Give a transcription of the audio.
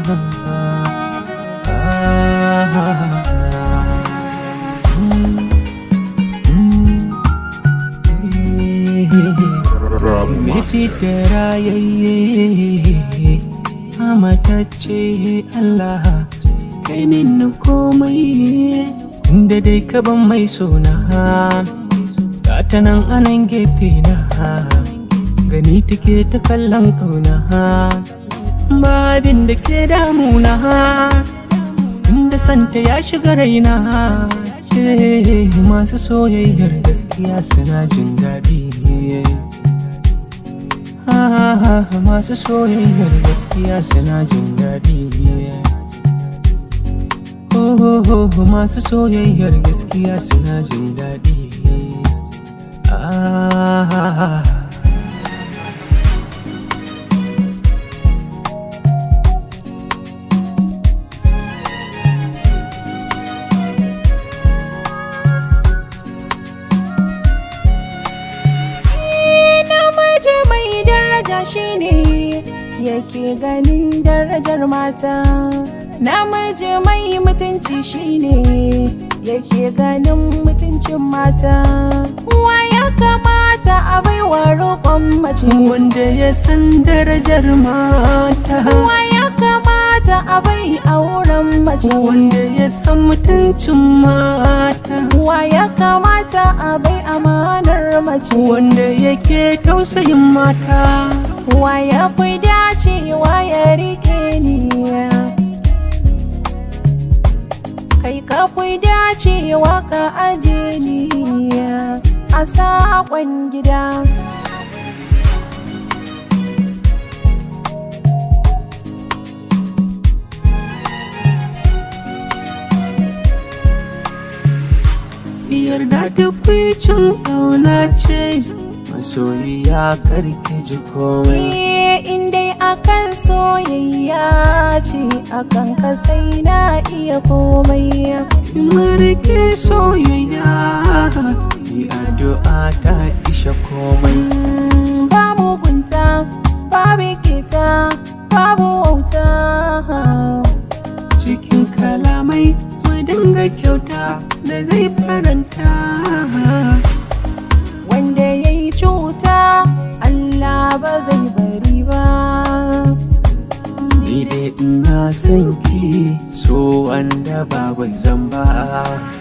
Rob Miti Master. da rayayye Amatacce Allah kai min komai inda dai ka ban mai suna ta nan anan gefe na gani take ta kallon kauna ba abin da ke damuna inda santa ya shiga raina Eh, masu soyayyar gaskiya suna jin daɗi Ah, masu soyayyar gaskiya suna jin daɗi Oh, masu soyayyar gaskiya suna jin daɗi Ah, namiji mai daraja shine yake ganin darajar mata namiji mai mutunci shine yake ganin mutuncin mata wa ya kamata a baiwa roƙon mace wanda ya san darajar mata wa ya kamata a bai auren mace wanda ya san mutuncin mata wa ya kamata a bai amanar mace wanda yake tausayin mata wa ya fi dacewa ya rike ni kai ka fi dacewa ka aje ni a saƙon gida yarda da kwicin ƙauna ce masoyiya karki ji komai Eh, in dai akan soyayya ce akan ka sai na iya komai marike soyayya yi addu'a ta isha komai Mm, ba mugunta babu kita babu wauta cikin kalamai mu dinga kyauta da zai faranta wanda ya yi cuta Allah ba zai bari ba ni dai ina son ki so wanda ba zan ba